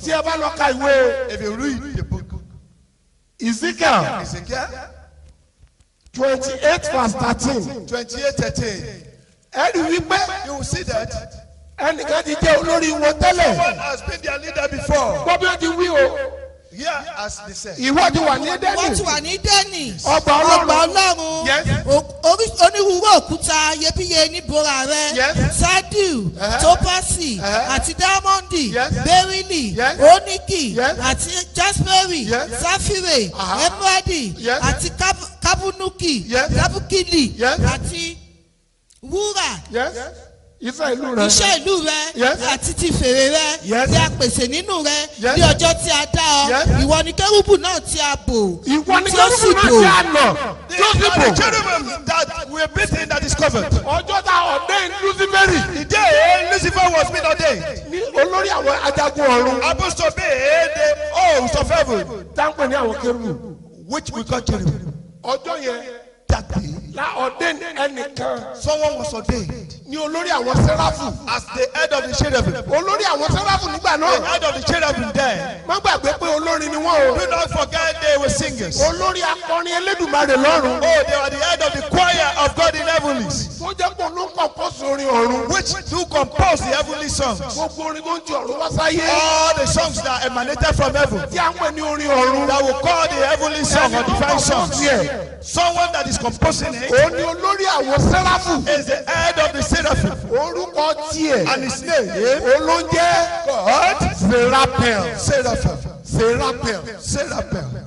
tí ẹ bá lọ ka ìwé If you read the book, ezekiel Ezekiel twenty eight verse thirteen 28 13, ẹ rí wípé you will see that ẹnìkan ti jẹ́ olórí wọn tẹ́lẹ̀ one has been their leader before. gbọ́ bí ó ti wí o Here, as they said, ìwọ ti wà ní wọ́n ti dẹ́nì wà ní dẹ́nì Ọgbà Ọlọ́run. ọgbà ọlọ́run Yes. O- orí- onírúurú òkúta iyebíye níbora rẹ Yes. sadiu Uh-huh. topasi Uh-huh. àti diamondi Yes. berili Yes. oniki Yes. àti jasperi Yes. safire Uh-huh. emeradi Yes. àti Kab- kabunuki Yes. kabukili Yes. àti wúrà yes iṣẹ́ ìlú rẹ iṣẹ́ ìlú rẹ Yes. àti ti fèrè rẹ Yes. tí a pèsè nínú rẹ Yes. ní ọjọ́ tí a dá ọ Yes. ìwọ ni kérúbù náà tí a bò ìwọ ni tí ó sì kẹ́rùbù náà bò. ti àná they tí ó sì are bò the cherubim that were beaten that is covered. ọjọ́ tá ọ̀dẹ́ luciferi The day Lucifer was being ordained, ní olórí àwọn ajagun ọ̀run supposed to be the host of heaven, táǹpẹ̀ ní àwọn kẹ́rùbù which we call cherubim. ọjọ́ yẹn That day, la ọ̀dẹ́ ẹnìkan someone was ordained ní olórí àwọn sẹ́ráfù as the head of the cherubim. olórí àwọn sẹ́ráfù nígbà The náà head of the cherubim then. má gbàgbé pé olórin ni wọ́n o Do not forget they were singers. olórí akọrin elédùnmarè lọ́run Oh, they were the head of the choir of God in heavenlies, tó jẹ́ pé ló ń kọ̀ǹpọ̀sì orin ọ̀run which do compose the heavenly songs. gbogbo orin tó ń ti ọ̀run wá sáyé All the songs that emanated from heaven tí a ń pè ní orin ọ̀run that will call the heavenly song or divine songs. Yeah. Someone that is composing it òun ni olórí àwọn sẹ́ráfù is the head of the seraphim, orúkọ tiẹ̀ and his name olóúnjẹ God serapel Seraphim. serapel Seraphim.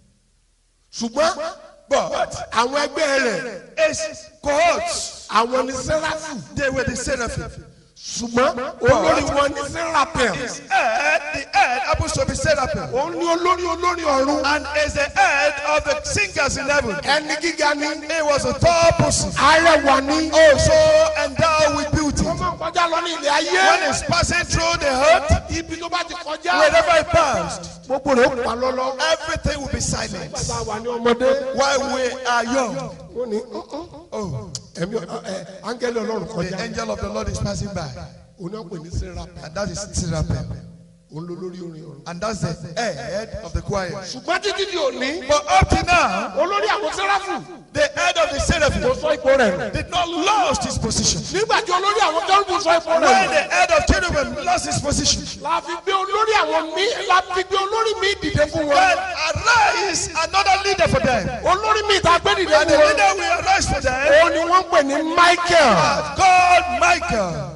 ṣùgbọ́n But àwọn ẹgbẹ́ rẹ̀ his cohorts, àwọn ni sẹ́ráfù they were the seraphim. ṣùgbọ́n olórí wọn ni serapel His head, the head happens to be seraphim, òun ni olórí olórí ọ̀run and is the head of the singers in heaven. ẹni gíga ni He was a tall person, arẹwà ni also endowed with beauty. wọ́n máa ń kọjá lọ ní ilẹ̀ ayé When he's passing through the earth, ibi tó bá ti kọjá wherever he passed, gbogbo rẹ̀ ó pa lọ́lọ́ everything will be silent. bá a wà ní ọmọdé While we are young, wọ́n ní oh, ẹ̀mí ẹ̀ áńgẹ́lì ọlọ́run the kọjá angel of the Lord is passing by, òun náà pè ní serapel and that is seraphim, òun ló lórí orin ọ̀run. and that's the head of the choir. ṣùgbọ́n títí di òní But up to now, olórí àwọn sẹ́ráfù the head of the kò seraphim sọ ipò rẹ̀ nù. did not lost his position. nígbà tí olórí àwọn kẹ́rùbù sọ ipò When rẹ̀ the nù. head of cherubim lost his position, la fi gbé olórí àwọn mi la fi gbé olórí mi dìde fún then wọn. arise another leader for them. olórí mi ta gbé dìde And the fún wọn. leader will arise for them, òun ni wọ́n ń pè ní michael. called Michael.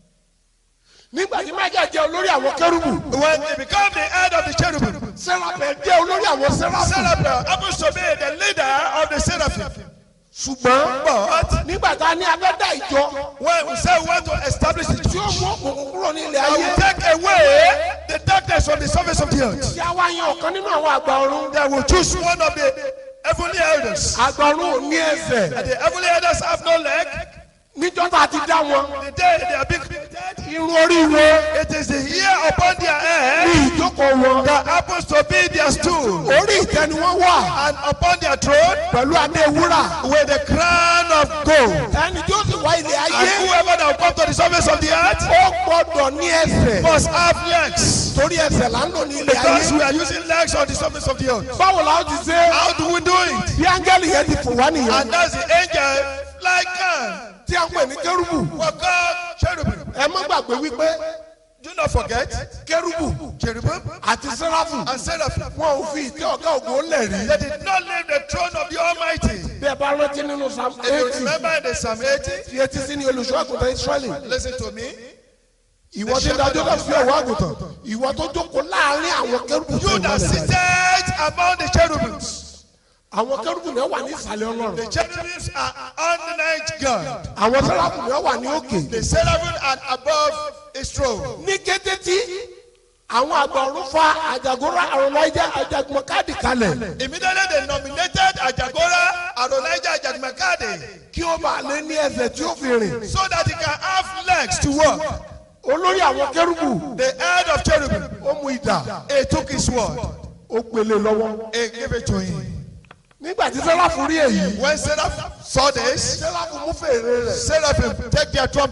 nígbà tí michael jẹ́ olórí àwọn kẹ́rùbù. When he became the head of the cherubim, sẹ́ráfẹ̀ jẹ́ olórí àwọn sẹ́ráfù. seraphim happens to be the leader of the seraphim. ṣùgbọ́n But nígbà tá a ní abẹ́dá ìjọ when we say we want to establish the tí ó church, mú òkùnkùn kúrò ní ilẹ̀ I ayé. will take away the darkness from the surface of the earth. tí a wá yan ọ̀kan nínú àwọn àgbà ọ̀run. They will choose one of the heavenly elders. àgbà ọ̀run ò ní ẹsẹ̀. And the heavenly elders have no leg. níjọ́ tá a ti dá wọn. The day they are being created, irun orí wọn it is the hair upon their head ní ìjókòó wọn. that happens to be their stool. orí ìtẹ́ ni wọ́n wà And upon their throne, pẹ̀lú adé wúrà. with the crown of gold. ẹni tí ó sì wá ilẹ̀ And ayé. whoever that will come to the surface of the earth ó gbọ́dọ̀ ní ẹsẹ̀. must have legs. torí ẹsẹ̀ là ń lò ní ilẹ̀ Because we ayé. are using legs on the surface of the earth. báwo la ó ti ṣe. How do we do it? bí áńgẹ́lì yẹn ti fò wá nìyẹn. And that's the angel like can. tí a ń pè ní kérúbù. For God, cherubim. ẹ má gbàgbé wípé Do not forget, kérúbù cherubim àti sẹ́ráfù and seraphim. wọn ò fi ìtẹ́ ọ̀gá ògo lẹ̀ rí. They did not leave the throne of the Almighty. bí ẹ bá rántí nínú psalm If you eighty remember in the Psalm 80, fi etí sí ní olùṣọ́ àgùntàn israẹli. listen to me. ìwọ tí ń dájọ́ náà fi ọ̀wọ́ àgùntàn ìwọ tó jókòó láàrin àwọn kérúbù tó You ìmọ̀lẹ̀ that láyé. seated among the cherubims. àwọn kérúbù náà wà ní ìsàlẹ̀ ọlọ́run. The cherubims are underneath God. àwọn sẹ́ráfù náà wà ní òkè. The seraphim are above his throne. ní kété tí àwọn àgbà ọ̀run fa àjàgórà àrùnláìjà àjàgùnmọ̀kádì kalẹ̀ Immediately they nominated Ajagora Adonijah Ajagmakade kí ó bá lé ní ẹsẹ̀ tí ó fi rìn. so that he can have legs to walk. olórí àwọn kérúbù The head of cherubim, ó mú idà he took his sword, ó gbélé lọ́wọ́. he gave it to him. nígbà tí sẹ́ráfù rí èyí When Seraph saw this, sẹ́ráfù mú fèrè rẹ̀ Seraphim take their trumpet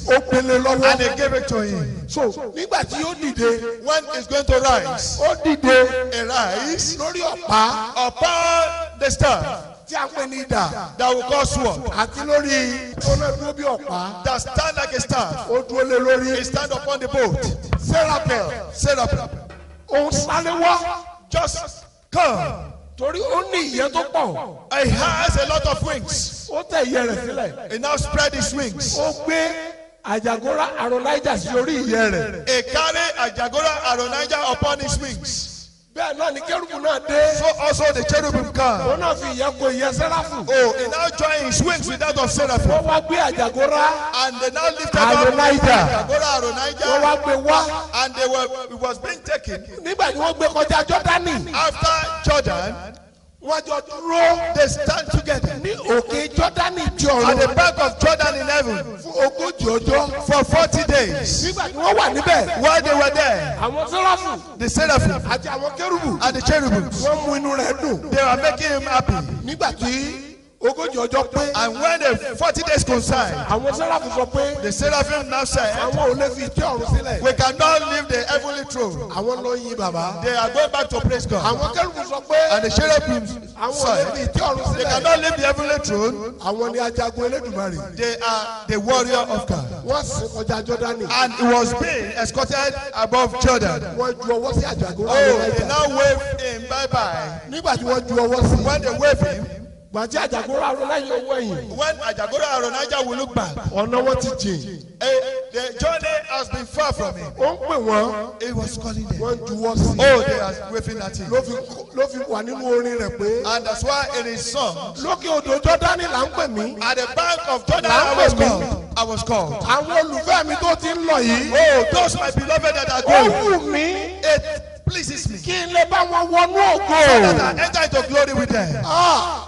ó gbélé and lọ́wọ́ he gave it to him. so nígbà tí ó dìde When he's going to rise, ó dìde he rise lórí ọ̀pá upon the staff tí a ń pè ní idà that will cause sword, àti lórí ó náà dúró bí ọ̀pá that stand like a staff. ó dúró lé lórí He stand upon the boat. sẹ́rápẹ̀ Seraphim, òun sáré wá just come. torí ó ní ìyẹ́ tó pọ̀ He has a lot of wings. ó tẹ̀ ìyẹ́ rẹ̀ sílẹ̀ He now spread his wings. ó gbé àjàgórá àròláìjà sí orí ìyẹ́ rẹ̀ He carry Ajagora Aronija upon his wings. bẹ́ẹ̀ náà ni kérúbù náà dé So also the cherubim come. òun náà fi ìyẹ́ ko ìyẹ́ sẹ́ráfù Oh, he now join his wings with that of Seraphim. wọ́n wá gbé àjàgórá And they now lifted up Adonijah. Ajagora wọ́n Aronija. wá gbé wá And they were, it was being taken nígbà tí wọ́n gbé kọjá jọ́dánì after Jordan. wọ́n jọ dúró They stand together ní òkè jọ́dánì di at the ọ̀run back of Jordan in heaven fún ogójì ọjọ́ for 40 days. nígbà tí wọ́n wà níbẹ̀ While they were there, àwọn sẹ́ráfù the Seraphim àti àwọn kérúbù and the cherubims, wọ́n mú inú rẹ̀ dùn they were making him happy. nígbà tí ogójì ọjọ́ pé And when the 40 days coincide, àwọn sẹ́ráfù sọ pé the Seraphim now said, àwọn ò lè fi ìtẹ́ ọ̀run sílẹ̀ We cannot leave the heavenly throne. àwọn lọ yin bàbá They are going back to praise God. àwọn kérúbù sọ pé And the cherubim àwọn ò lè fi said, ìtẹ́ ọ̀run They sílẹ̀ cannot leave the heavenly throne. àwọn ni ajagun elédùmarè They are the warrior of God. wọ́n sì kọjá jọ́dánì And he was being escorted above Jordan. wọ́n ju ọwọ́ sí àjàgórá Oh, àwọn they ẹja now wave him bye bye. nígbà tí wọ́n ju ọwọ́ sí When they wave him, gbàtí àjàgórá àwọn lẹ́yìn owó ẹ̀yìn when Ajagora Aronija will look back, ọ̀nà wọn ti jìn eh, the journey has been far from him. ó ń pè wọ́n He was calling them. wọ́n juwọ́ sí Oh, they are waving at him. ló fi ló fi wà nínú orin rẹ̀ pé And that's why in his song, lókè odò jọ́dánì là ń pè mí at the bank of Jordan, I was called. I was called. àwọn olùfẹ́ mi tó ti ń lọ yìí Oh, those my beloved that are ó going. wù mí It pleases me kí n lè bá wọn wọnú ògo that I enter into glory with them. Ah,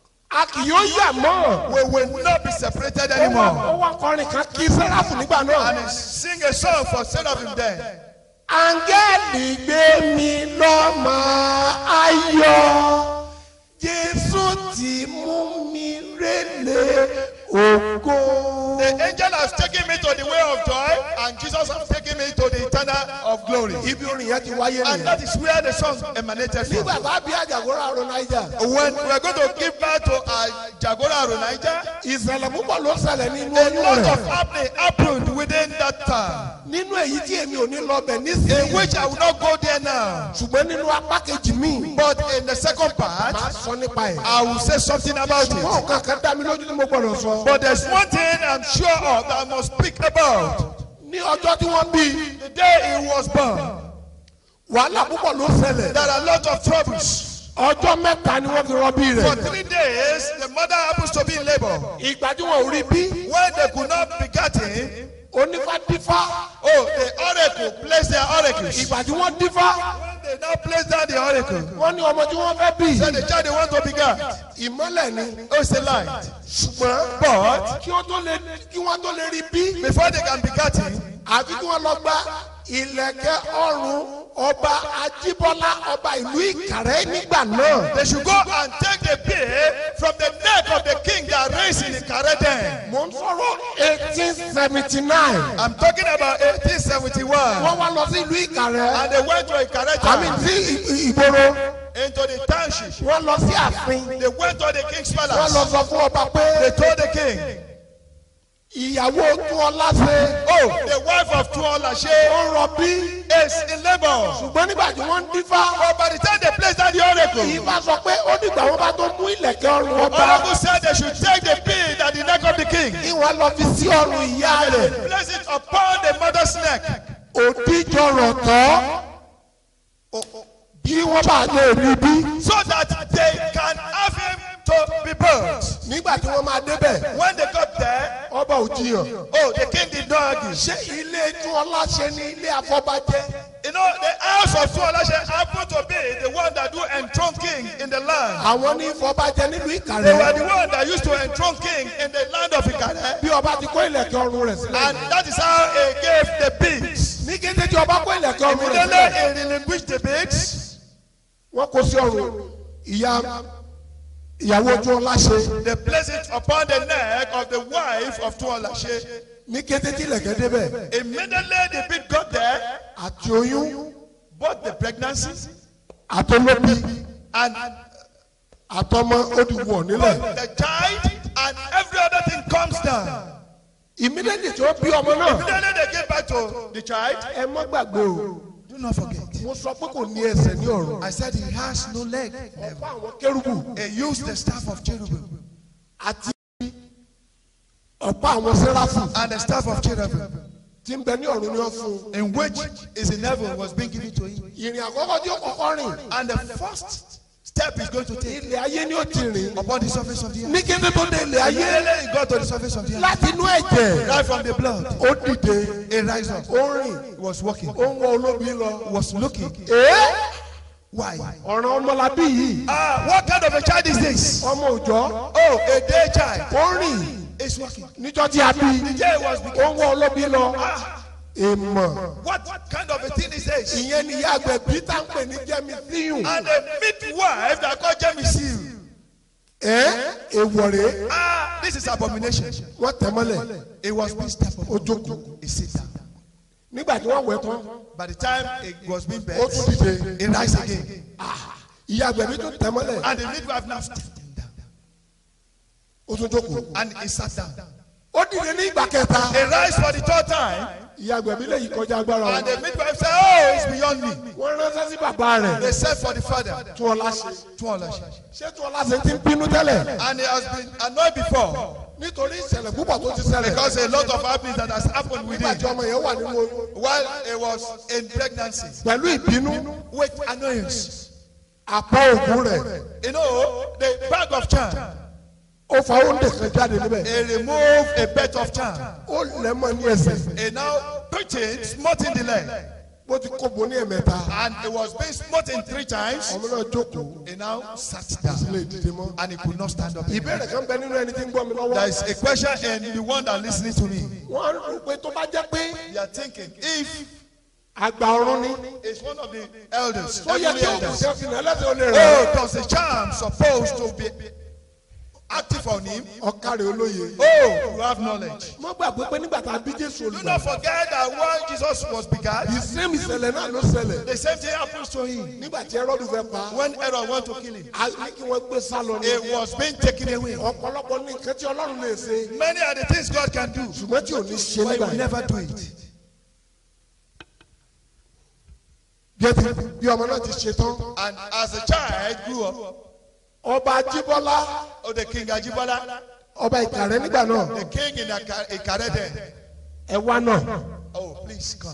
a kì yóò yà mọ́ We will not be separated ó wá anymore. ó wá kọrin kan kí sẹ́ráfù nígbà náà. And he sing a song for seraphim then. áńgẹ́lì gbé mi lọ́mọ ayọ̀ jésù ti mú mi rélé ògo. The angel has taken me to the way of joy, and Jesus has taken me to the eternal of glory. ibi orin yẹn ti wáyé And nìyẹn. that is where the song emanated from. nígbà tá a bí àjàgórà àrùn naija When we are going to give birth to uh, Jagora Aronija, ìṣẹ̀lẹ̀ púpọ̀ ló ṣẹlẹ̀ nínú a oyún lot rẹ̀ of happening happened within that time, nínú èyí tí èmi ò ní lọ bẹ̀ in nísìnyí which I will not go there now. ṣùgbọ́n nínú apá kejì mi But in the second part, máa sọ nípa ẹ̀. I will say something about it. wọn kàn kàn dá mi lójú tí mo gbọdọ̀ sọ. But there's one thing I'm sure of that I must speak about. ní ọjọ́ tí wọ́n bí The day he was born, wàhálà púpọ̀ ló ṣẹlẹ̀ there are a lot of troubles. ọjọ́ mẹ́ta ni wọ́n fi rọbí For rẹ̀ three days, the mother happens to be in labor. ìgbà tí wọn ò rí bí When they could not beget him, onífádífá oh, the oracle placed their oracles. ìgbà tí wọ́n dífá When they now place down the oracle, wọ́n ní ọmọ tí wọ́n fẹ́ bí said the child they want to beget, ìmọ́lẹ̀ ni oh, it's a light. ṣùgbọ́n But kí wọ́n tó lè kí wọ́n tó lè rí bí before they can beget him, àfi kí wọ́n lọ gba ìlẹ̀kẹ̀ ọrùn ọba ajíbọ́lá ọba ìlú ìkàrẹ́ nígbà náà. they should go and take the beard from the neck of the king that raised in the Kareden. mo ń sọ̀rọ̀ eighteen seventy nine. I'm talking about 1871. wọ́n wá lọ sí ìlú ìkàrẹ́ And they went to a àmì Kareden sí ì- ìgboro into the township. wọ́n lọ sí ààfin They went to the king's wọ́n lọ palace. sọ fún ọba They pé told the king, ìyàwó tún ọlá ṣe Oh, the wife of Tuolashe ó ń rọbí is in labor. ṣùgbọ́n nígbà tí wọ́n ń dífá But by the time they placed down the oracle, ìfá sọ pé ó dìgbà wọn bá tó mú ìlẹ̀kẹ̀ ọrùn ọba oracle said they should take the beard at the neck of the king, kí wọ́n lọ fi sí ọrùn ìyá rẹ̀ place it upon the mother's neck, òdìjọrọ̀ tọ́ bí wọ́n bá lè rí bí. so that they can have him to be burnt. nígbà tí wọ́n máa débẹ̀ When they got there, ọba ò jiyàn. oh, the king did not argue. ṣé ilé tún ọlá ṣe ní ilé afọbajẹ. You know, the house of Tuolashe happened to be the one that do enthrone king in the land. àwọn ní ìfọbajẹ nílùú They were the ìkàrẹ́. one that used to enthrone king in the land of Ikare. bí ọba ti kó ìlẹ̀kẹ̀ ọrùn rẹ̀ sílẹ̀. And that is how he gave the beads. ní kété tí ọba kó ìlẹ̀kẹ̀ ọrùn rẹ̀ Immediately sílẹ̀. he relinquished the beads. wọ́n kó sí ọrùn ìyá ìyàwó tí wọn láṣẹ They place it upon the neck of the wife of Tuolashe. ní kété tí ilẹ̀kẹ̀ débẹ̀ Immediately the beat got there, àti oyún both the pregnancy àtọlóbi and àtọmọ ó di wọ̀ nílẹ̀ both the child and every other thing comes down. ìmídẹ́ẹ̀dì tí wọ́n bí ọmọ náà Immediately they gave back to the child. ẹ má gbàgbé o Do not forget. mo sọ pé kò ní ẹsẹ̀ ní ọ̀run I said he has no leg. ọ̀pọ̀ àwọn kérúbù He used the staff of cherubim àti ọ̀pọ̀ àwọn sẹ́ráfù and the staff of cherubim tí ń bẹ ní ọ̀run ni wọ́n fún un in which is in heaven was being given to him. ìrìn àkọ́kọ́ tí ó kọ́kọ́ rìn And the first step he's going to take ilẹ̀ ayé ni ó ti rìn upon the surface of the earth. ní kété tó dé ilẹ̀ ayé Immediately he got to the surface of the earth. láti inú ẹ̀jẹ̀ Right from the blood, ó dìde he rise up. ó rìn He was walking. ó ń wọ olóbi lọ. Was looking. ee Why? ọ̀ràn ọmọlábí yìí Ah, what kind of a child is this? ọmọ òjọ́ Oh, a day child. ó rìn Is walking. níjọ́ tí a bí The day was ó beginning. ń wọ olóbi lọ Ah, èèmọ̀ what kind of a thing is this? ìyẹn ni ìyá àgbẹ̀ peter ń pè ní jẹ́mi síyùn And a midwife that called Jemisil. ẹ́ èèwọ̀ rèé Ah, this is abomination. wọ́n tẹ̀ mọ́lẹ̀ It was being stepped ó upon. jókòó He sit down. nígbà tí wọ́n wẹ̀ tán By the time it was being ó tún birthed, dìde he rise again. ìyá àgbẹ̀ mi tún tẹ̀ mọ́lẹ̀ And the midwife now stepped him down. ó tún jókòó And he sat down. ó dìde ní ìgbà kẹta He rise for the third time. ìyá àgbẹ̀ mi lè yí kọjá agbára And wọn the midwife said, Oh, it's beyond me. wọ́n ránṣẹ́ sí bàbá rẹ̀ They said for the father. tún ọlá ṣe Tuolashe. ṣé tún ọlá ṣe ti ń bínú tẹ́lẹ̀ And he has been annoyed before. nítorí ìṣẹ̀lẹ̀ púpọ̀ tó ti ṣẹlẹ̀ Because a lot of happenings that has happened with nígbà tí him ọmọ yẹn wà nínú oyún while he was in pregnancy. pẹ̀lú ìbínú With annoyance. àpá ògùn rẹ̀ You know, the bag of charm. ó fa oúnjẹ kan jáde níbẹ̀ He removed a bed of charm. ó lẹ̀ mọ́ ní ẹsẹ̀ He now put it, smote in the leg. bó ti kó bo ní ẹ̀mẹ́ta And it was being smoten three times. ọmọ náà jókòó He now sat lè down. dìde mọ́. And he could not stand up. ìbéèrè kan bẹ nínú ẹni tí ń gbọ́ mi There lọ́wọ́ is a question in the one that listening to me. wọ́n á rò pé tó bá jẹ́ pé They are thinking if àgbà ọ̀run ni it's one of the elders, ó yẹ heavenly kí òkú elders. ṣe fi náà lẹ́sẹ̀ ó lè rẹ̀ Oh, does the charm supposed to be active on him? ọ̀kàrẹ̀ olóye. Oh, you have knowledge. mo gbàgbé pé nígbà tá a bí jésù Do olùgbà not forget that when Jesus was begat, ìsẹ́mi ìṣẹ̀lẹ̀ náà ló ṣẹlẹ̀ the same thing happens to him. nígbà tí ẹrọ́dù fẹ́ pa When Herod want to kill him, á ní kí wọ́n gbé sá lọ ní. it was being taken away. ọ̀pọ̀lọpọ̀ ní nǹkan tí ọlọ́run lè ṣe Many are the things God can do, ṣùgbọ́n tí ò ní ṣe but He nígbà will yẹn. never do it. bí ẹ ti bí ọmọ náà ti ṣe tán And as the child grew up, ọba jíbọ́lá oh, the king Ajibola, ọba ìkàrẹ́ nígbà náà the king in Aka- Ikarede, ẹ wá náà oh, please come.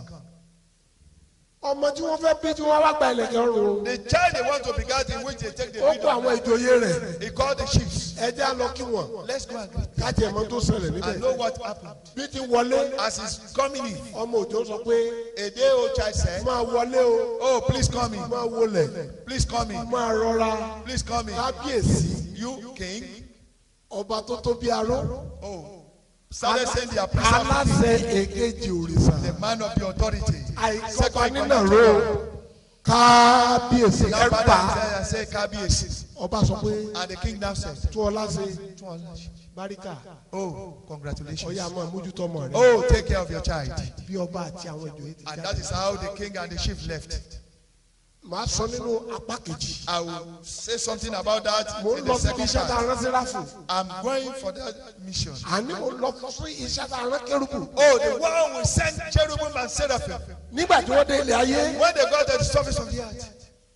ọmọ tí wọ́n fẹ́ bí tí wọ́n wá gba ilẹ̀kẹ̀ ọrùn The child they want to begat in which they take the ó lead kó of àwọn life, ìjòyè rẹ̀ he called the chiefs. ẹ jẹ́ á lọ kí wọ́n Let's go and greet káàtì ẹ̀mọ́ tó ṣẹlẹ̀ and níbẹ̀ know what happened. bí ti wọlé As he's coming in, ọmọ òjò sọ pé a day old child said, máa wọlé o Oh, please come in. máa wọlẹ̀ Please come in. máa rọra Please come in. kábíyèsí You king. ọba tó tó bí aró Oh. Started saying their priest of aláṣẹ èkejì òrìṣà the man of the authority. àìkọ́kọ́ nínà ró kábíyèsí Now ẹ̀rù father bá Isaiah said, Kabiyesi. ọba sọ pé And the king now said, tó ọlá ṣe báríkà Oh, congratulations. ọyá máa mójútó ọmọ rẹ Oh, take care of your child. bí ọba àti àwọn ìjòyè ti And jáde. that is how the king and the chief left. màá sọ nínú apá kejì I will say something about that mo in ń the lọ síbi second iṣẹ́ tá a part. rán sí ráfù I'm going for that mission. àní mo lọ sí iṣẹ́ tá a rán kérúkù Oh, the one we sent cherubim and seraphim. nígbà tí wọ́n dé ilé ayé When they got to the surface of the earth,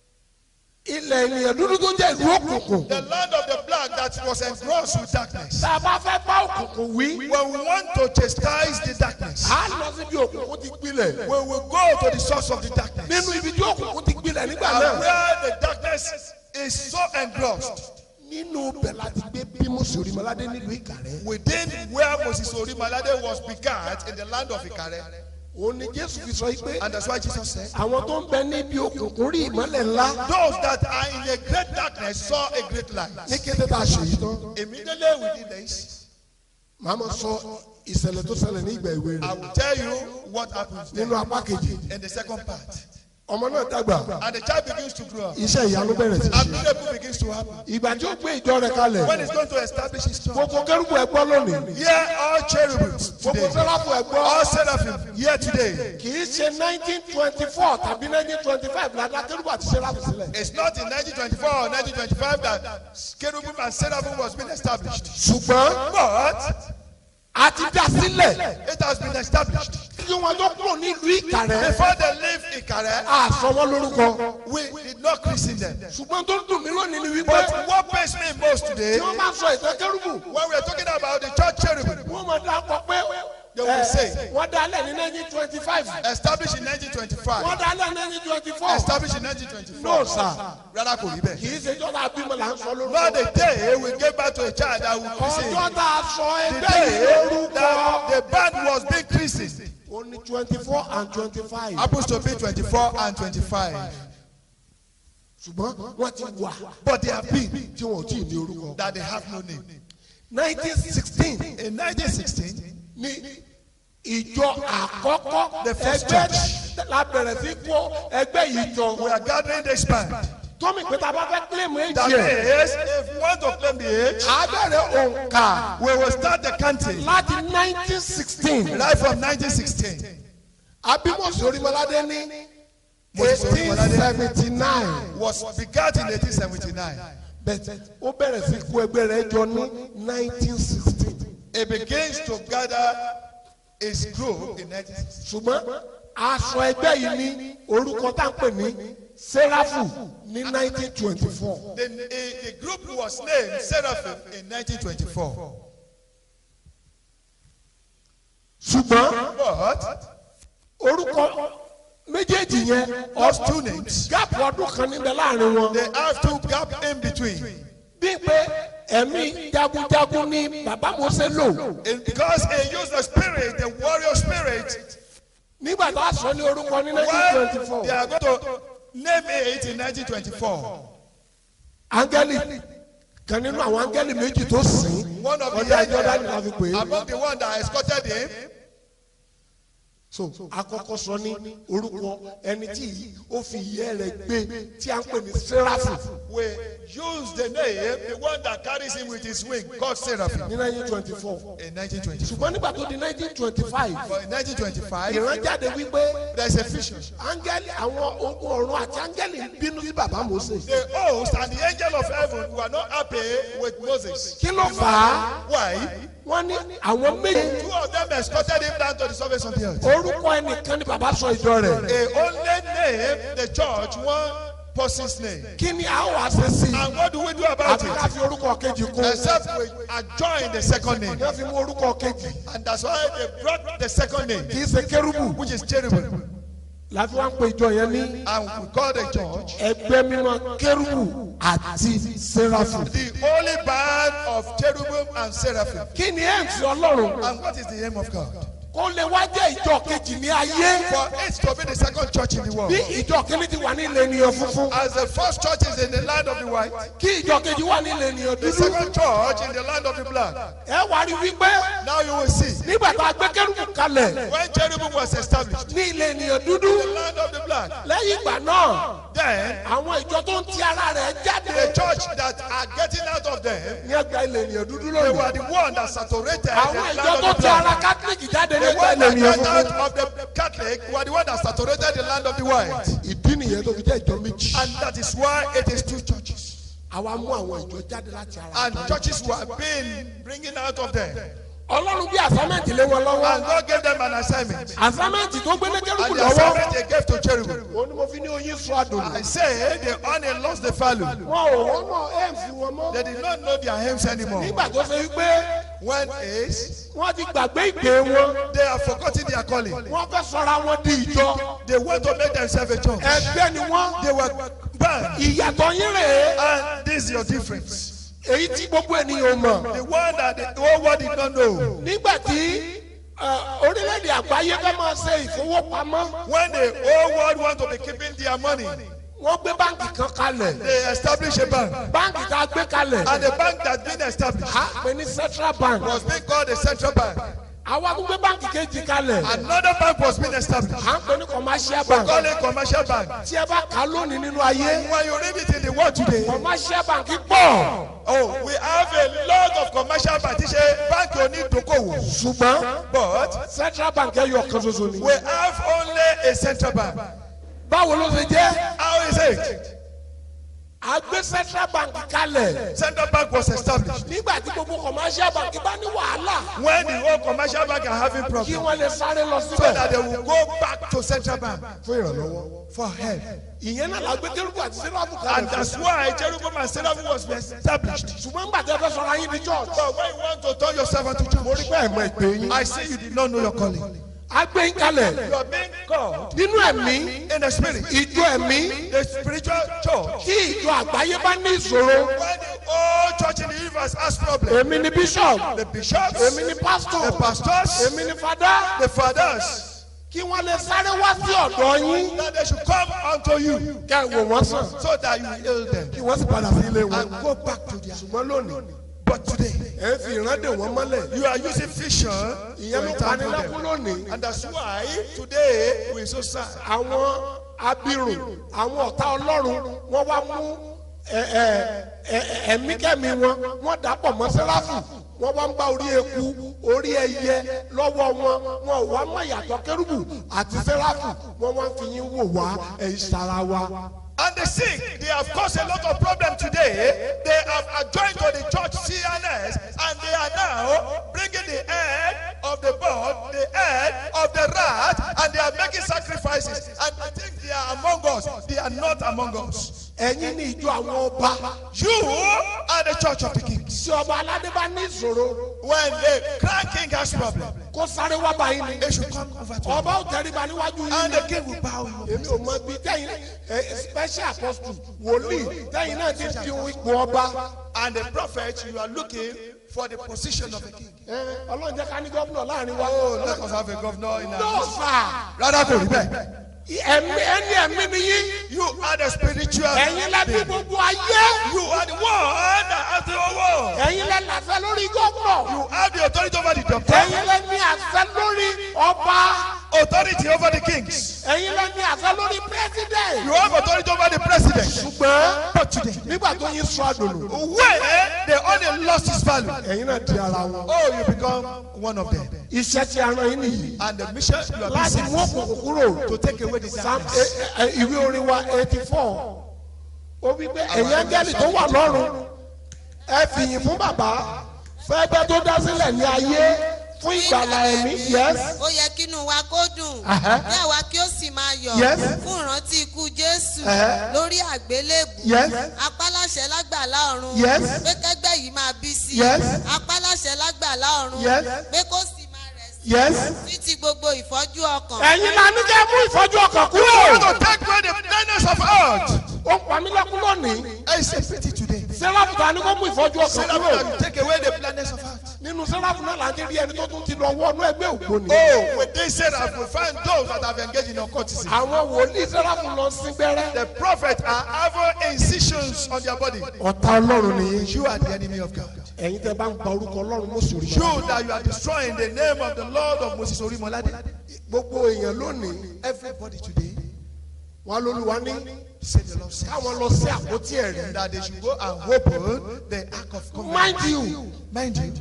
ilẹ̀ ènìyàn dúdú tó jẹ́ ìlú òkùnkùn the land of the black that was engrossed with darkness. tá a bá fẹ́ bá òkùnkùn wí When we want to chastise the darkness, á lọ síbi òkùnkùn ti gbilẹ̀ we will go to the source of the darkness. nínú ibi tí òkùnkùn ti gbilẹ̀ nígbà And náà where the darkness is so engrossed, nínú bẹ̀ láti gbé bí mùsùlùmí maládé nílùú ìkàrẹ́ within where Moses Orimalade was begat in the land of Ikare. òun ni jésù fi sọ yìí pé And that's why Jesus said, àwọn tó ń bẹ níbi òkùnkùn rí ìmọ́lẹ̀ ńlá Those that are in a great darkness saw a great light. ní kété tá a ṣe yìí tán Immediately we did this, màá ma sọ ìṣẹ̀lẹ̀ tó ṣẹlẹ̀ ní ìgbà ìwé I rẹ̀ will tell you what happens nínú there apá kejì in the second part. ọmọ náà dàgbà and the child begins to grow up. iṣẹ́ ìyanu bẹ̀rẹ̀ sí And ṣe miracle begins to happen. ìgbà tí ó gbé ìjọ rẹ̀ kalẹ̀ When he's going to establish his church. gbogbo kérúbù ẹgbọ́ lónìí Here all cherubims gbogbo today. sẹ́ráfù ẹgbọ́ All seraphim here today. kì í ṣe nineteen twenty four tàbí nineteen twenty five ládá kérúbù àti sẹ́ráfù sílẹ̀ It's not in 1924 or 1925 that cherubim and seraphim was being established. ṣùgbọ́n But a ti dá sílẹ̀ it has been established. kí wọ́n tó kúrò nílùú ìkàrẹ́ Before they leave Ikare, àsọ wọn lórúkọ we did not christen them. ṣùgbọ́n tó dùn mí lónìí ni wípé But what pains me most today, tí wọ́n bá sọ ìtàn kérúbù when we are talking about the church cherubim, wọ́n máa dá pọ̀ pé They will say. wọ́n dá lẹ̀ ní nineteen twenty five established in wọ́n 1925, dá lẹ̀ ní nineteen twenty four established in 1924. no sir Rárá kò rí kì bẹ́ẹ̀. í ṣe jọ́dá bímọ là ń sọ Not the lórúkọ day we gave back to a child that will christen. ọjọ́ tá a sọ The ẹgbẹ́ yìí day lórúkọ that the band was being christened ó ní twenty four and twenty five happens to be 24 and 25. ṣùgbọ́n wọ́n ti wà But they have been tí wọn ò tí ì ní orúkọ. that they have no name. nineteen sixteen In 1916, ní ìjọ àkọ́kọ́ The first ẹgbẹ́ la bẹ̀rẹ̀ sí kó ẹgbẹ́ yìí jọ. we are gathering this band. tómi pé tá a bá fẹ́ kílèmù That èjì ẹ̀ is, if we want to claim the age, a bẹ̀rẹ̀ òǹkà we will start the counting láti nineteen sixteen right from 1916. abimosi orimolade ní Moses eighteen Orimolade. seventy nine Was begat in 1879. bẹ́ẹ̀ ó bẹ̀rẹ̀ sí kó ẹgbẹ́ rẹ̀ jọ ní nineteen sixteen It begins to gather its group in 1916. ṣùgbọ́n aṣọ ẹgbẹ́ yìí ní orúkọ tá à ń pè ní sẹ́ráfù ní nineteen twenty four. The, the, the group was named Seraphim in 1924. ṣùgbọ́n But orúkọ méjèèjì yẹn those two names, gáàpù ọdún kan níbẹ̀ láàrin wọn. they have two gap in between. bí pé ẹ̀mí jagunjagun ní bàbá Mósè lò In- because he used the spirit, the warrior spirit, nígbà tá a sọ ní orúkọ ní nineteen twenty when four. they are going to name it in 1924. áńgẹ́lì kan nínú àwọn áńgẹ́lì méjì tó sìn One of the ọjà Jọ́dánì la fi pè angels, é. among the one that escorted him, so àkọ́kọ́ sọ ní orúkọ ẹni tí ó fi ìyẹ́ rẹ̀ gbé tí a ń pè ní sẹ́ráfù we use the name, the one that carries him with his wing, called Seraphim, ní nineteen twenty four. in 1924. ṣùgbọ́n nígbà tó di nineteen twenty five But in 1925, ìrànjáde wípé there's a vision. áńgẹ́lì àwọn ogun ọ̀run àti áńgẹ́lì ń bínú sí bàbá Mósè. The host and the angel of heaven were not happy with Moses. kí ló fà á Why? wọ́n ní àwọn méjì Two of them escorted him down to the surface of the earth. orúkọ ẹnìkan ni bàbá sọ ìjọ rẹ̀. They only name the church one person's name. kí ni a wá ṣe sí i. And what do we do about àfi ká it? fi orúkọ kejì kún. Except we adjoin the second name. wọ́n fi mú orúkọ kejì And that's why they brought the second name, kì í ṣe kérúbù. which is cherubim. láti wá ń pe ìjọ yẹn ní And we call the church ẹgbẹ́ mímọ́ kérúbù àti sẹ́ráfù. the holy band of cherubim and seraphim. kí ni ẹ̀ ń fi ọlọ́run And what is the aim of God? kó lè wá jẹ́ ìjọ kejì ní ayé. For it to be the second church in the world. bí ìjọ kìíní ti wà ní ilẹ̀ ènìyàn funfun As the first church is in the land of the white, kí ìjọ kejì wà ní ilẹ̀ ènìyàn the dúdú. second church in the land of the black. ẹ wá rí wípé Now you will see. nígbà tá a gbé kérúbù kalẹ̀ When cherubim was established, ní ilẹ̀ ènìyàn the dúdú land of the black, lẹ́yìn ìgbà náà then àwọn ìjọ tó ń ti ara rẹ̀ jáde the church that are getting out of them, ní ẹgbẹ́ ilẹ̀ ènìyàn dúdú they lónìí. were the one that saturated the àwọn land ìjọ of tó the ti ara black. kátólíkì jáde ní The ẹgbẹ́ one ilẹ̀ that ènìyàn got funfun. out of the Catholic were the one that saturated the land of the white. ìdí nìyẹn tó fi jẹ́ ìjọ méjì. And that is why it is two churches. àwa mú àwọn ìjọ jáde láti ara. And churches were being bringing out of them. ọlọ́run bí àsámẹ́ǹtì lé wọn And lọ́wọ́. God gave them an assignment. àsámẹ́ǹtì tó gbé ní kérúbù And the lọ́wọ́. assignment they gave to cherubim. òun ni mo fi ní oyin sọ àdùnnú. I say the honey lost the value. wọn ò wọ́n mọ̀ ẹ́ǹsì wọn mọ́. They did not know their aims anymore. nígbà tó ṣe wípé When is wọ́n ti gbàgbé ìpè wọn. they have forgotten their calling. wọ́n fẹ́ sọra wọn di ìjọ. They want to make themselves a church. ẹgbẹ́ ni wọ́n. They were banned. ìyàtọ̀ yín rèé. And this is your difference. èyí tí gbogbo ènìyàn mọ̀. The one that the whole world did not know. nígbà tí ẹ, orílẹ̀-èdè àgbáyé fẹ́ máa ṣe ìfowópamọ́ When the whole world want to be keeping their money, wọ́n gbé báǹkì kan kalẹ̀. they establish a bank. báǹkì tá a gbé kalẹ̀. And the bank that's been established a pè ní central bank. was being called a central bank. àwa tún gbé báǹkì kejì kalẹ̀ Another bank was being established. à ń pè ní commercial We bank call it commercial bank. tí ẹ bá kà á lónìí nínú ayé When you read it in the world today, commercial bank pọ̀ oh, we have a lot of commercial bank. Tí ṣe báńkì onídokòwò. ṣùgbọ́n But central bank ẹyọ kan ṣoṣo ni. we have only a central bank. báwo ló ṣe jẹ́ How is it? a gbé central bank kalẹ̀ Central bank was established. nígbà tí gbogbo commercial bank bá ní wàhálà When the whole commercial bank are having kí problems, wọ́n lè sáré lọ so that síbẹ̀ they will go back to central bank fún ìrànlọ́wọ́. for help. ìyẹn náà la gbé kérúbù àti sẹ́ráfù And kalẹ̀ that's why Cherubim and Seraphim was established. ṣùgbọ́n nígbà tí ẹ fẹ́ sọ̀rọ̀ ayé ní church But when you want to turn yourself into mo rí church, pé ẹ̀ mọ ìpè yín. I see you did not know your calling. a gbé yín kalẹ̀ You are being called nínú ẹ̀mí in the spirit. ìjọ ẹ̀mí The spiritual church. tí ìjọ àgbáyé bá ní ìṣòro When the whole church in the universe has problems, èmi ni bishop the bishops, èmi ni pastor the pastors, èmi ni fada the fathers, kí wọ́n lè sáré wá sí ọ̀dọ̀ yín that they should come unto you kẹ́ ẹ wò wọ́n sàn so that you will heal them kí wọ́n sì padà sí ilé wọn. and go back to their. ṣùgbọ́n lónìí But today, ẹ ń fi ìrandè wọn mọ́lẹ̀ you are using vision ìyẹn ló to pani entangle lẹ́kún them. lónìí And that's why today we so sad. àwọn abirùn àwọn ọ̀tá ọlọ́run wọ́n wá mú ẹ, ẹ, ẹ, ẹ̀mí kẹ́mi wọn wọ́n dàpọ̀ mọ́ sẹ́ráfù wọ́n wá ń bá orí eku orí ẹyẹ lọ́wọ́ wọn wọn ò wá mọ̀ ìyàtọ̀ kérúbù àti sẹ́ráfù wọ́n wá ń fi yín wò wá ẹ̀yìn sara wa. And the sick, they have caused a lot of problem today. They have adjoined to the church CNS and they are now bringing the head of the bird, the head of the rat, and they are making sacrifices. And I think they are among us. They are not among us. ẹ̀yin ní ìjọ àwọn ọba You are the church of the kings. tí ọba aládé bá ní ìṣòro When the crown king has problem, kó sáré wá báyìí ni they should come over to you. ọba ò tẹríba níwájú yín And ni. the king will bow you. èmi ò mọ bí tẹ̀yin ẹ, special apostle wòlíì tẹ̀yin náà ti fi ipò ọba And the prophet, you are looking for the position of a king. ẹ, ọlọ́run jẹ́ ká ní gómìnà láàrin wa. Oh, let us have a governor in no our sir Rather kò rí bẹ́ẹ̀. ẹ̀mí ẹni ẹ̀mí ni yín You are the spiritual. ẹ̀yin lẹ bí being. gbogbo ayé You are the one that has the whole world. ẹ̀yin lẹ làṣẹ lórí gómìnà You have the authority over the doctor, ẹ̀yin lẹ ní àṣẹ lórí ọba authority over the kings. ẹ̀yin lẹ ní àṣẹ lórí president. You have authority over the president. ṣùgbọ́n But today, nígbà tó yín sọ àdùnnú when they only lost his value, ẹ̀yin náà di ara wọn. oh, you become one of them. iṣẹ́ tí a rán yín nìyí And the mission you are láti being mú sent òkùnkùn kúrò. to take away the Psalm darkness. ẹ- ẹ- ìwé orin wa eighty four ó wí pé ẹ̀yin áńgẹ́lì tó wà lọ́run ẹ fìyìn fún bàbá fẹ́gbẹ́ tó dá sílẹ̀ ní ayé fún ìgbàlà ẹ̀mí yes ó yẹ kínú wa kó dùn Aha. kí àwa kí ó sì máa yọ̀ Yes. fún ìrántí ikú jésù Aha. lórí àgbélébù Yes. apáláṣẹ lágbàlá ọ̀run Yes. pé kẹgbẹ́ yìí máa bí sí Yes. apáláṣẹ lágbàlá ọ̀run Yes. pé kó sì máa rẹ̀ sí yes títí gbogbo ìfọ́jú ọkàn ẹ̀yin la ní kẹ́ mú ìfọ́jú ọkàn You want kúrò to take away the blindness of earth. ó pa mí lẹ́kún lónìí I say pity today. sẹ́ráfù ta ni kó mú ìfọ́jú ọkàn Say that kúrò you take away the blindness of earth. nínú sẹ́ráfù náà là ń rí ẹni tó tún ti lọ wọnú ẹgbẹ́ ògbóni Oh, when they say that we find those that have engaged in occultism. àwọn wòlíì sẹ́ráfù lọ sí gbẹ́rẹ́ The prophet are having incisions on their body. ọ̀tá ọlọ́run nìyí You are the enemy of God. ẹ̀yin tẹ́ bá ń pa orúkọ ọlọ́run mọ́sùlùmí You that you are destroying the name of the Lord of Moses Orimolade. gbogbo èèyàn lónìí Everybody today wọn lóluwa ní say the Lord says káwọn lọ sí àpótí ẹ̀rí that they should go and open the ark of covenant. mind you Mind you,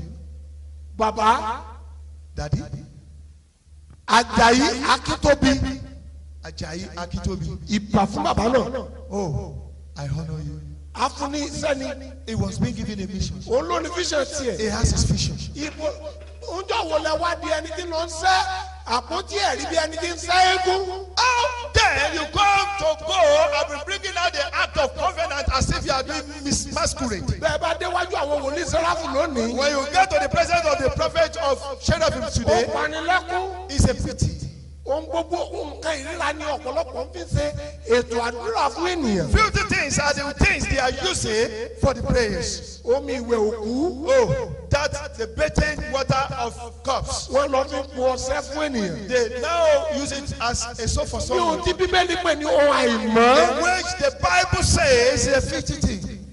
bàbá Daddy, ajayi akíntóbi Ajayi Akitobi. ìbà fún bàbá náà Oh, I honor you. afúnni sẹ́ni He was being given a mission. òun ló ní fíṣàn tiẹ̀ He has his vision. ibo oúnjẹ wo lẹ wá di ẹni tí ló ń sẹ́ àpótí ẹ̀rí bí ẹni tí ń sẹ́ eégún How then you come to go and be bringing out the act of covenant as if you are doing mis- masquerade? bẹ́ẹ̀ bá déwájú àwọn wòlíì sẹ́ráfù lónìí When you get to the presence of the prophet of Cherubim ó today, panilẹ́kún it's a pity. ohun gbogbo nǹkan ìríra ni ọ̀pọ̀lọpọ̀ ń fi ṣe ètò àdúrà fún ènìyàn Filthy things are the things they are using for the prayers. omi ìwẹ̀ òkú Oh, that's the bathing water of cups. wọ́n lọ fi po ọṣẹ fún ènìyàn. They now use it as a soap for ní ohun someone. tí bíbélì pè ní ohun àìmọ́ In which the Bible says is a filthy thing.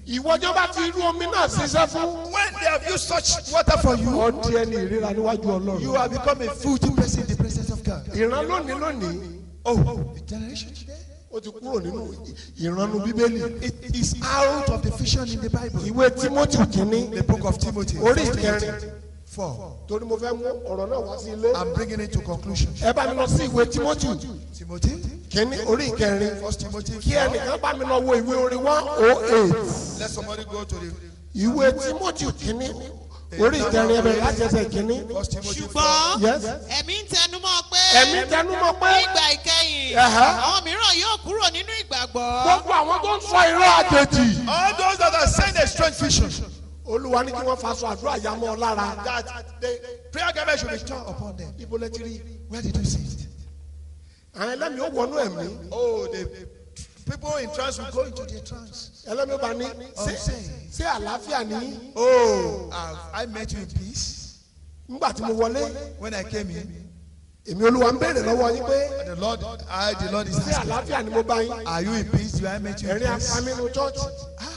ìwọ́jọ́ bá fi irú omi náà ṣiṣẹ́ fún. When they have used such water for you, ọdí ẹni ìríra níwájú ọlọ́run. you have become a filthy person in the presence of God. ìran lónìí lónìí Oh, the generation today. ó ti kúrò nínú ìranu bíbélì. It is out of the vision in the Bible. ìwé timothy kìíní The book of Timothy. orí First ìkẹrin Timothy Four. torí mo fẹ́ mú ọ̀rọ̀ náà wá sí ilé. I'm bringing it to conclusion. ẹ bá mi lọ sí ìwé timothy Timothy. kìíní orí ìkẹrin First Timothy. kí four. ẹnìkan bá mi lọ wo ìwé orin one oh eight Let somebody go to the ìwé timothy kìíní orí ìkẹrin ẹ bẹ̀rẹ̀ láti ẹsẹ̀ kìíní. First Timothy. four. ṣùgbọ́n yes ẹ̀mí ń tẹnumọ́ pé ẹ̀mí tẹnumọ́ pé nígbà ìkẹyìn Ẹ̀hẹ́. àwọn mìíràn yóò kúrò nínú ìgbàgbọ́. gbogbo àwọn tó ń sọ irọ́ àjèjì. All those that are saying a strange vision, olúwa ní kí wọ́n faṣọ àdúrà yá mọ́ ọ lára. that the prayer garment should be torn upon them. ibo lẹ ti rí. Where did you see it? àwọn ẹlẹ́mìí ó wọnú ẹ̀mí. Oh, the people in trance will go into the trance. ẹlẹ́mìí ó bá ní ṣé ṣé àlàáfíà ní. Oh, have I met you in peace? nígbà tí mo wọlé When I came in, èmi olúwa ń béèrè lọ́wọ́ yín pé the Lord, I, the Lord is ṣé asking, àlàáfíà ni mo bá yín. Are you in peace? Do I met you in ẹ̀rín peace? afamínú chọ́ọ̀chì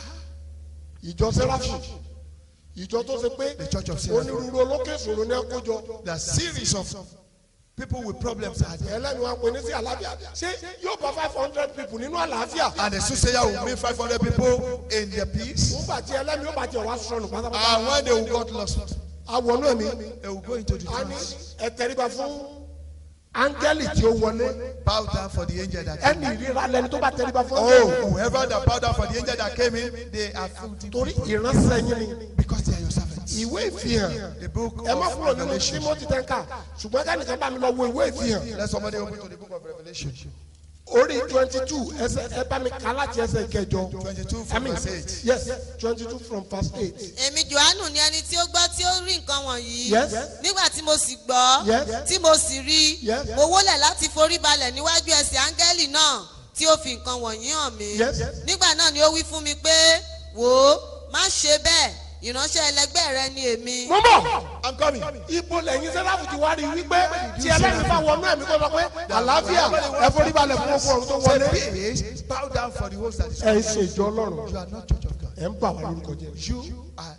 ìjọ sẹ́ráfù ìjọ tó ṣe pé The church of Seraphim. onírúurú olókè ìṣòro ní ẹkọjọ The series of people with problems are there. ẹlẹ́ni wa pè ní sí àlàáfíà ṣé yóò bá five hundred people nínú àlàáfíà And the soothsayer will meet 500 people in their peace. nígbà tí ẹlẹ́ni ó bá jẹ wá sọnù And pátápátá when they will got lost, awọnú ẹ̀mí they will go into the a ní trance. ẹ̀tẹ̀ríba fún áńgẹ́lì tí ó wọlé Bow down for the angel that came. ẹni ìríra lẹni tó bá tẹríba fún Oh, áńgẹ́lì whoever that bowed down for the angel that came in, they are filthy torí people ìránṣẹ́ yín ni because they are your servants. ìwé ìfihàn The book ẹ má of kúrò nínú Revelation. timothy tẹ́ńkà ṣùgbọ́n kẹ́nìkan bá mi lọ wo ìwé ìfihàn Let somebody open to the book of Revelation. orí twenty two ẹsẹ ẹ bá mi kà láti ẹsẹ kẹjọ 22 I from mean, verse 8. yes twenty two from verse eight èmi johannu ni ẹni tí ó gbọ́ tí ó rí nǹkan wọ̀nyí Yes. nígbà tí mo sì gbọ́ Yes. tí mo sì rí Yes. mo wólẹ̀ láti forí balẹ̀ níwájú ẹsẹ̀ áńgẹ́lì náà tí ó fi nǹkan wọ̀nyí hàn mí Yes. nígbà náà ni ó wí fún mi pé wò ó má ṣe bẹ́ẹ̀ ìránṣẹ́ ẹlẹgbẹ́ rẹ ni èmi. mo bọ̀ I'm coming. ibo lẹ́yìn sẹ́láfù ti wá rí wípé tí ẹlẹ́yìn bá wọnú ẹ̀mí kó sọ pé àlàáfíà ẹ forí balẹ̀ fún ọkọ ọ̀run tó wọlé. Say peace, bow down for the host that is ẹ ń ṣe ìjọ ọlọ́run You are not church of God. ẹ ń bà wá lórúkọ jẹ. You are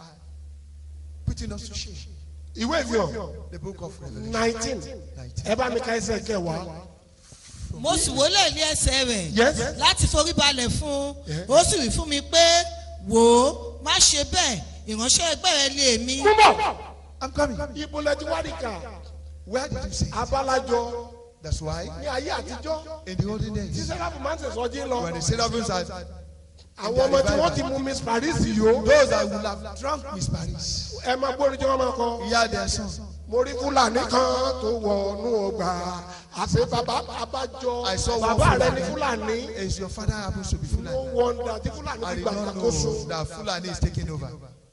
putting us to shame. ìwé ìfihàn The book of Revelation. nineteen ẹ bá mi ka ẹsẹ kẹwàá mo sì wólẹ̀ ní ẹsẹ̀ rẹ̀ yes láti forí balẹ̀ fún Yeah. un ó sì wí fún mi pé wò ó má ṣe bẹ́ẹ̀ ìránṣẹ́ ẹgbẹ́ rẹ lé mi. mo bọ̀ I'm coming. ibo lẹ ti wá rí kà Where did you see? it? abalajọ That's why ní ayé àtijọ́ in the olden tí days, sẹ́láfù máa ń ṣèṣọ́jí lọ when the seraphims are àwọn ọmọ tí wọ́n ti mú miss paris yìí o those that will have drunk Miss Paris, ẹ máa gbórí tí wọ́n máa kọ. hear their song. mo rí fúlàní kan tó wọnú ọgbà àṣẹ bàbá abájọ I saw one bàbá rẹ Fulani. ní fúlàní Is your father happens to be no Fulani? wonder tí fúlàní I ti did gbà not ṣàkóso know that Fulani is taking over.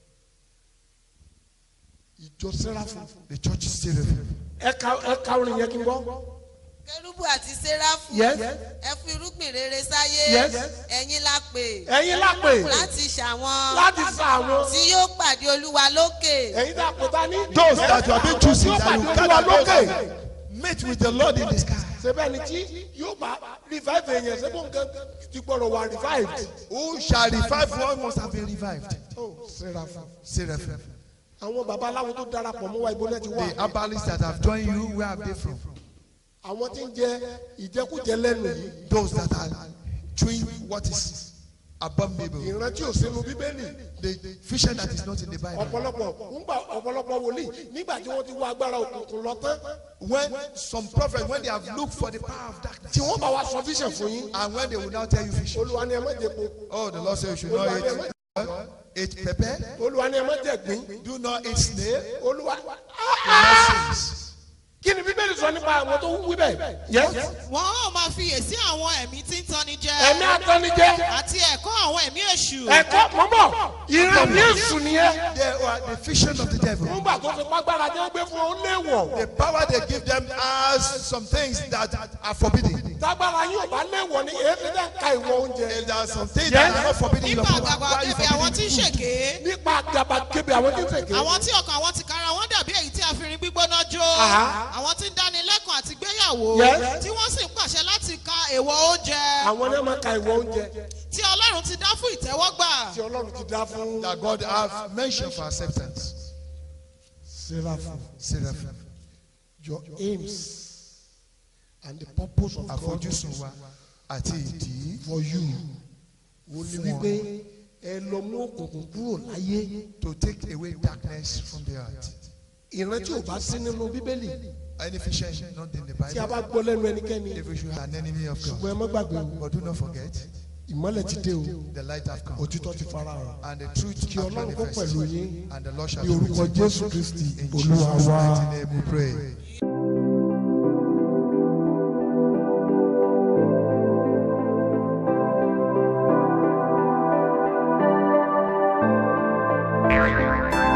ìjọ sẹ́ráfù The church is still there. ẹ̀ka ẹ̀ka orin yẹn kí n gbọ́. kérúbù àti séráfù Yes. ẹ fún irúgbìn rere sáyé Yes. ẹ̀yin la pè ẹ̀yin lápè láti ṣàwọn láti sa àwọn tí yóò pàdé olúwa lókè. ẹ̀yin tá a pè ta ní. Those that you have been choosing, yóò that pàdé you olúwa gather lókè. those meet with the Lord in the sky. sẹ́bẹ̀ ni tí yóò bá revive èèyàn sẹ́bọ̀ nǹkan ti gbọ́dọ̀ wà revived. Who shall revive one must have been revived. oh sẹ́ráfù. Seraphim. àwọn babaláwo tó darapọ̀ mọ́ wa ibo náà ti wà. The herbalists that have joined you, where have they from? àwọn tí ń jẹ ìjẹkújẹ lẹ́nu yìí. Those that are doing what is abominable. ìrántí ò sínú bíbélì. The vision that is not in the Bible. ọ̀pọ̀lọpọ̀ ńgbà ọ̀pọ̀lọpọ̀ wòlíì nígbà tí wọ́n ti wá agbára òkùnkùn lọ tán When some prophets, when they have looked for the power of darkness, tí wọ́n bá wa sọ vision fún yín and when they will now tell you vision, olúwa ni ẹ má jẹ po oh, the Lord said you should not olúwa ni ẹ má eat, eat pepper, olúwa ni ẹ má jẹ gbín do not eat snail. olúwa The Lord says, kí ni bíbélì sọ nípa àwọn tó wí bẹ́ẹ̀ yes wọn ó máa fiyèsí àwọn ẹ̀mí tí ń tanni jẹ ẹ̀mí atọ́nijẹ́ àti ẹ̀kọ́ àwọn ẹ̀mí èṣù. ẹ̀kọ́ mọ́mọ́ ìran ní èṣù nìyẹn They are the vision of the devil. nígbà tó fi pàgbára jẹ́ gbé fún ọ léwọ̀ The power they give them as some things that are forbidden. tágbára yín ò bá léwọ̀ ni èyí ti dẹ́ ka ìwọ oúnjẹ If there are some things that are not forbidden in your nípa power, àgbàgbà why are you kébé àwọn tí ń forbidding ṣèké food? nípa gàbàgebè àwọn tí ń sèké àwọn tí ọkàn àwọn ti kára wọn dàbí èyí tí a fi rin gbígbóná jó Aha. àwọn tí ń dáni lẹ́kùn àti gbéyàwó Yes. tí wọ́n sì ń pàṣẹ láti ka èèwọ̀ oúnjẹ àwọn ni wọ́n máa ka ìwọ oúnjẹ tí ọlọ́run ọlọ́run ti dá fún ìtẹ́wọ́gbà. tí ọlọ́run ti dá fún that God have mentioned for acceptance. seraphim Seraphim. your aims and the purpose of God Àfojúsùn wa àti ìdí for you wo ni wípé ẹ lọ mú òkùnkùn kúrò láyé to take away darkness from the earth. ìran tí ò bá sí nínú bíbélì Any vision not in the tí a bá Bible. gbọ́ lẹ́nu ẹnikẹ́ni If we should have an enemy of ṣùgbọ́n God. ẹ má gbàgbé o But do not forget, ìmọ́lẹ̀ ti dé o the light have come. òtítọ́ ti fara hàn And the truth kí have ọlọ́run kó manifested. pẹ̀lú yín And the Lord shall ní be orúkọ with you. jésù kristi In olúwa Jesus' wa. mighty name we pray. Thank you.